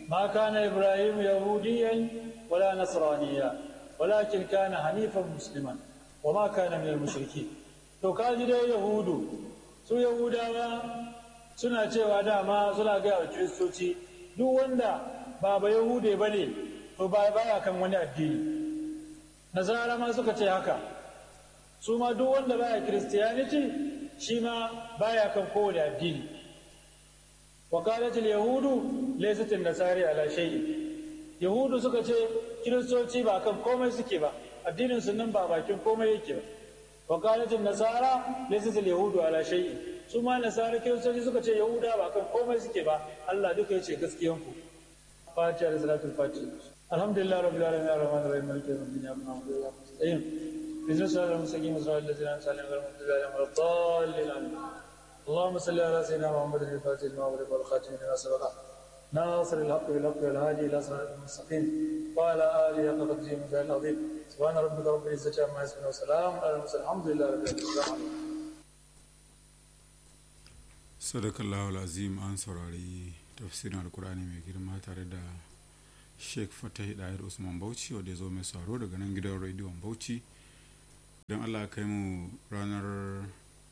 ma kana ibrahim yahudiyan wala nasraniya walakin kana hanifan musliman wa ma kana min mushriki to kaji dai yahudu su yahudawa suna cewa dama suna gaya wa kiristoci duk wanda ba ba yahude ba ne to ba baya kan wani addini nasara ma suka ce haka su ma duk wanda baya kiristiyaniti shi ma baya kan kowane addini وقالت اليهود ليست النصارى على شيء yahudu suka ce kiristoci ba kan komai suke ba addinin su nan ba bakin komai yake ba wa qalatin nasara laysat al yahudu ala shay'in su ma nasara kiristoci suka ce yahuda ba kan komai suke ba Allah duka yace gaskiyan ku fatiha da salatul fatiha alhamdulillah rabbil alamin arrahmanir rahim maliki yawmiddin ya na'budu wa nasta'in بسم الله المستقيم صراط الذين انعمت عليهم غير المغضوب عليهم ولا الضالين امين اللهم صل على سيدنا محمد الفاتح لما أغلق والخاتم لما سبق ناصر الحق بالحق والهادي الى صراط المستقيم وعلى اله حق قدره من العظيم سبحان ربك رب العزه عما يصفون وسلام على المرسلين الحمد لله رب العالمين sadakallahu azim an saurari tafsirin alkur'ani mai girma tare da sheikh fatahi dahir usman bauchi wanda ya zo mai sauro daga nan gidan rediyon bauchi idan allah kai mu ranar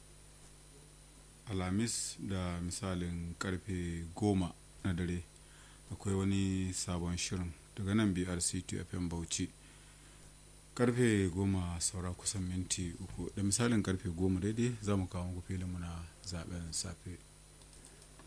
alhamis da misalin karfe goma na dare akwai wani sabon shirin daga nan brc fm bauchi karfe goma saura kusan minti uku da misalin karfe goma daidai za mu kawo muku filinmu na zaben safe